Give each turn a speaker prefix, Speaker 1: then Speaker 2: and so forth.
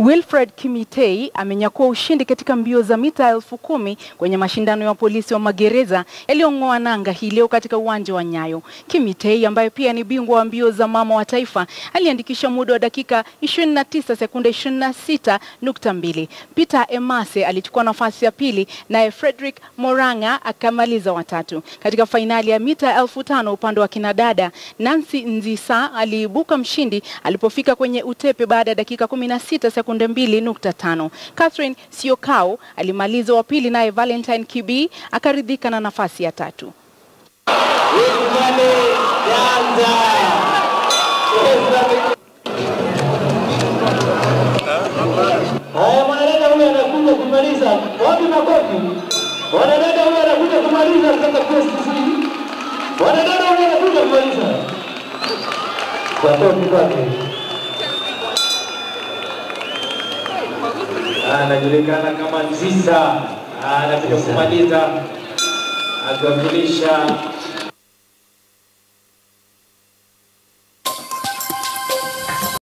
Speaker 1: Wilfred Kimitei amenyakua ushindi katika mbio za mita elfu kumi kwenye mashindano ya polisi wa magereza yaliyong'oa nanga hii leo katika uwanja wa Nyayo. Kimitei ambaye pia ni bingwa wa mbio za mama wa taifa aliandikisha muda wa dakika 29 sekunde 26.2. Peter Emase alichukua nafasi ya pili naye Frederick Moranga akamaliza watatu. Katika fainali ya mita elfu tano upande wa kinadada, Nancy Nzisa aliibuka mshindi alipofika kwenye utepe baada ya dakika 16 sekunde 2.5. Catherine Siokao alimaliza wa pili naye Valentine Kibi akaridhika na nafasi ya tatu.
Speaker 2: Haya, mwanadada huyu anakuja kumaliza. Wapi makofi? Mwanadada huyu anakuja kumaliza sasa PSC. Mwanadada huyu anakuja kumaliza. Makofi kwake.
Speaker 3: anajulikana kama Nzisa, anakuja kumaliza akiwakilisha